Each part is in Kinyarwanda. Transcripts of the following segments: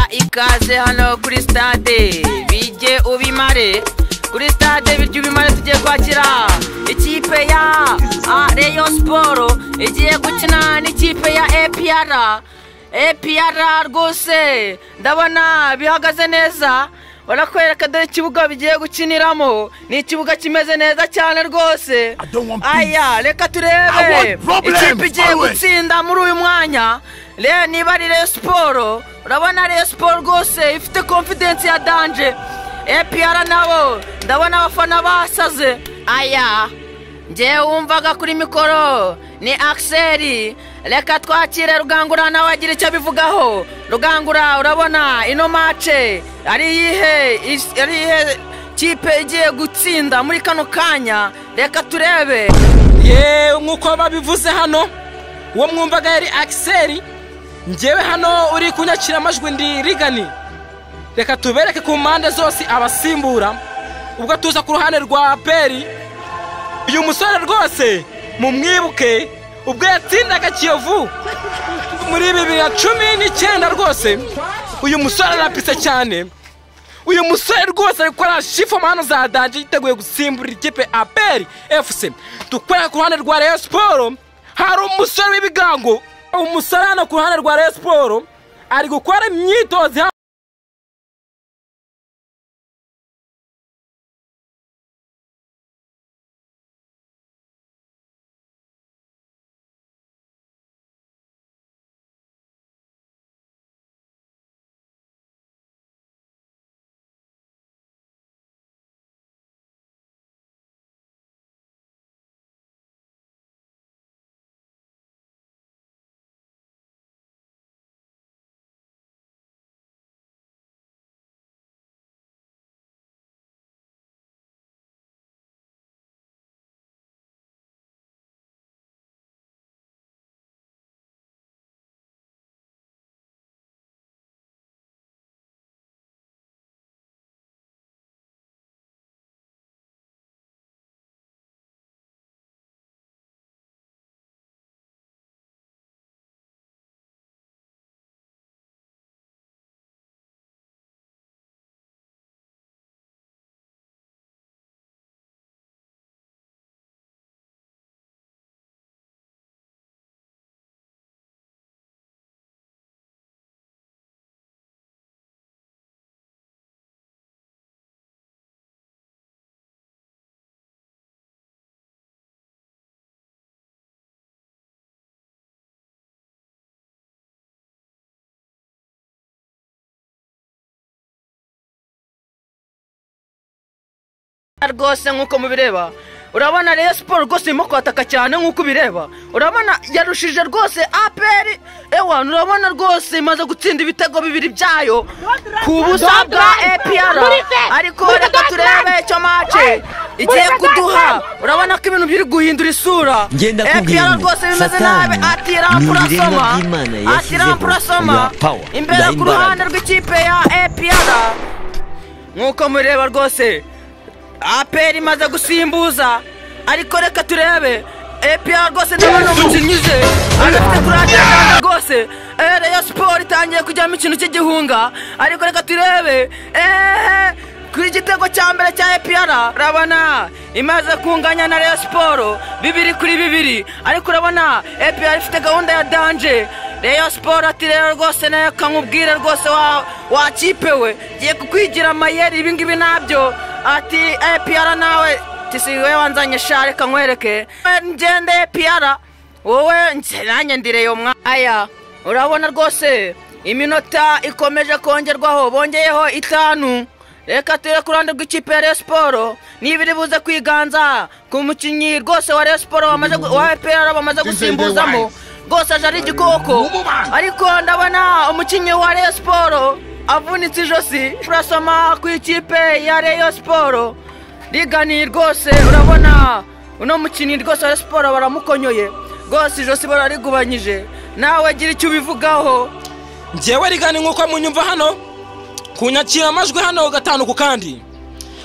ikaze hano kuri stade bijye ubimare kuri stade birya ubimare tugiye kwakira ikipe ya ah, Rayon siporo igiye gukina n'ikipe ya APR APR rwose ndabona bihagaze neza barakwereka dore ikibuga bigiye gukiniramo ni ikibuga kimeze neza cyane rwose I don't want peace. aya reka I turebe want problems ikipe igiye always. gutsinda muri uyu mwanya re niba ari reyo siporo urabona reyo siporo rwose ifite confidence ya danje epr nabo ndabona abafana basaze aya njyewe wumvaga kuri mikoro ni akiseri reka twakire rugangura nawe agira icyo abivugaho rugangura urabona ino mace ari iyihe Is- ari iyihe kipe igiye gutsinda muri kano kanya reka turebe yewe nk'uko babivuze hano uwo mwumvaga yari akiseri njyewe hano uri kunyakira amajwi ndi rigani reka tubereke ku mpande zose abasimbura ubwo tuza ku ruhande rwa peri uyu musore rwose mumwibuke ubwo yatsindaga kiyovu muri bibiri na cumi n'icyenda rwose uyu musore arapise cyane uyu musore rwose ari gukora shifoma hano za danje yiteguye gusimbura ikipe aperi efuse dukora ku ruhande rwa reyo siporo hari umusore w'ibigango umusore hano ku ruhande rwa reyo siporo ari gukora imyitozo hano rwose nk'uko mubireba urabona rero siporo rwose irimo kwataka cyane nk'uko ubireba urabona yarushije rwose aperi ewa urabona rwose imaze gutsinda ibitego bibiri byayo ku busa bwa epr ariko reka turebe icyo mace igiye kuduha urabona ko ibintu biri guhindura isura Ngenda kubwira APR ngo rwose bimeze nabi Satani ni atirampu ibiremwa urasoma by'Imana yashyizeho atirampu urasoma bya power, imbere bya ku imbaraga. ruhande rw'ikipe ya epr nk'uko mureba rwose aperi imaze gusimbuza ariko reka turebe epr rwose ndabona umukinnyi ze arafite kurate cyane rwose Eh, Rayon siporo itangiye kujyamo ikintu cy'igihunga ariko reka turebe ehehe kuri igitego cya mbere cya epr urabona imaze kunganya na Rayon siporo bibiri kuri bibiri ariko urabona epr ifite gahunda ya danje Rayon siporo ati rero rwose nayo kamubwire rwose wa wa kipe we ngiye kukwigira amayeri ibingibi nabyo ati epr nawe tisigaye wanzanye share kankwereke ngende epr wowe nse- nanjye ndi reyo mwaya urabona rwose iminota ikomeje kongerwaho bongeyeho itanu reka ture ku ruhande rw'ikipe ya Rayon siporo niba iri buze kwiganza ku mukinnyi rwose wa Rayon siporo wamaze gu- wa epr bamaze gusimbuzamo rwose aje ari igikoko ariko ndabona umukinnyi wa Rayon siporo avunitse ijosi urasoma ku ikipe ya Rayon siporo rigani rwose urabona uno mukinnyi rwose wa siporo baramukonyoye rwose ijosi bararigubanyije nawe agira icyo ubivugaho njyewe rigani nk'uko munyumva hano kunyakira amajwi hano gatanu ku kandi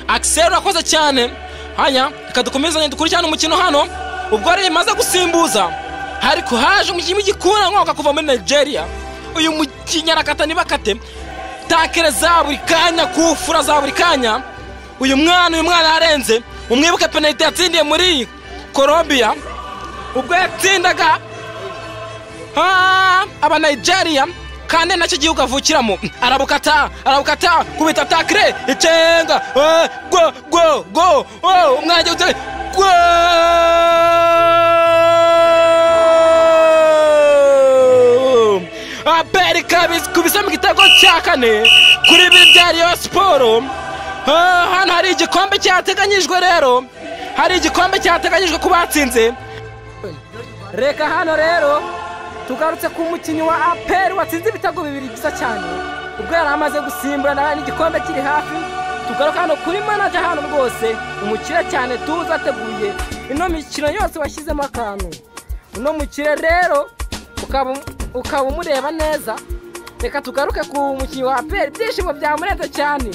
akiseri urakoze cyane hanya reka dukomezanye dukurikirane umukino hano ubwo rero imaze gusimbuza ariko haje umukinnyi w'igikura nkoka kuva muri nigeria uyu mukinnyi arakata ntibakate atakere za buri kanya kufura za buri kanya uyu mwana uyu mwana yarenze umwibuke penaliti yatsindiye muri colombia ubwo yatsindaga ah, aba nigeria kandi nacyo gihugu avukiramo arabukata arabukata kubita takire icenga eh, go go go oh, umwana agiye gutera go aberi kabisa mu gitego cya kane kuri bibiri bya riyo siporo Ah, hano hari igikombe cyateganyijwe rero hari igikombe cyateganyijwe ku batsinze reka hano rero tugarutse ku mukinnyi wa aperi watsinze ibitego bibiri byiza cyane ubwo yari amaze gusimburana n'igikombe kiri hafi tugaruka hano kuri manaja hano rwose umukire cyane tuzi ateguye ino mikino yose washyizemo akantu uno mukire rero ukaba ukaba umureba neza reka tugaruke ku mukinnyi wa aperi ibyishimo byamurenze cyane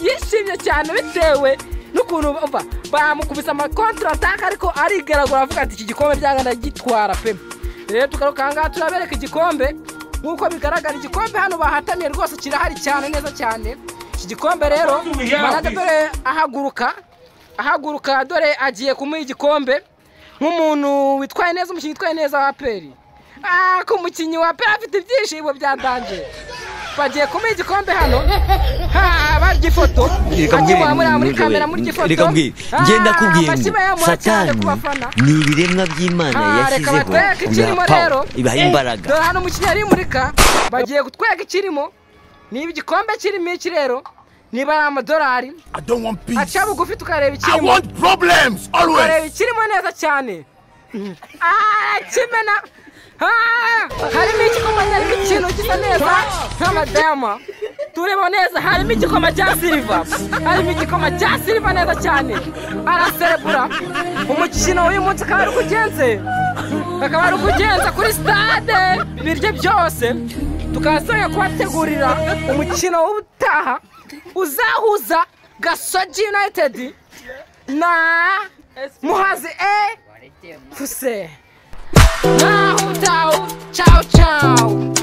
yishimye cyane bitewe n'ukuntu bumva bamukubise amakontirataka ariko arigaragura avuga ati iki gikombe byangana gitwara pe rero tugaruka aha ngaha turabereka igikombe nk'uko bigaragara igikombe hano bahatamiye rwose kirahari cyane neza cyane iki gikombe rero managa dore ahaguruka ahaguruka dore agiye kumuha igikombe nk'umuntu witwaye neza umukinnyi witwaye neza wa aperi ah ko umukinnyi wa aperi afite ibyishimo byandanje bagiye kumuha igikombe hano ha barya ifoto reka mbwire akimura muri ntujobe, kamera muri ifoto reka mbwire Ah, ngenda kubwira ngo amashyi bayamura cyane satani ku bafana ni ibiremwa by'imana Ah, reka yashyizeho batwereke ikirimo bwa power, rero. ibaha imbaraga dore hano umukinnyi arimurika bagiye kutwereka ikirimo niba igikombe kirimo iki rero niba ari amadolari I don't want peace. aca bugufi tukareba I ikirimo want problems tukareba always. ikirimo neza cyane Ah, kimena Ah, harimo igikombe ariko ikintu gisa neza nk'amadayama tureba neza harimo igikoma cya siliva harimo igikoma cya siliva neza cyane araserebura umukino w'uyu munsi akaba ari uko ugenze akaba ari uko ugenze kuri sitade ibiryo byose tukazongera kubategurira umukino w'ubutaha uzahuza gasogi unayitedi na muhazi e fuse naho utaho cawu cawu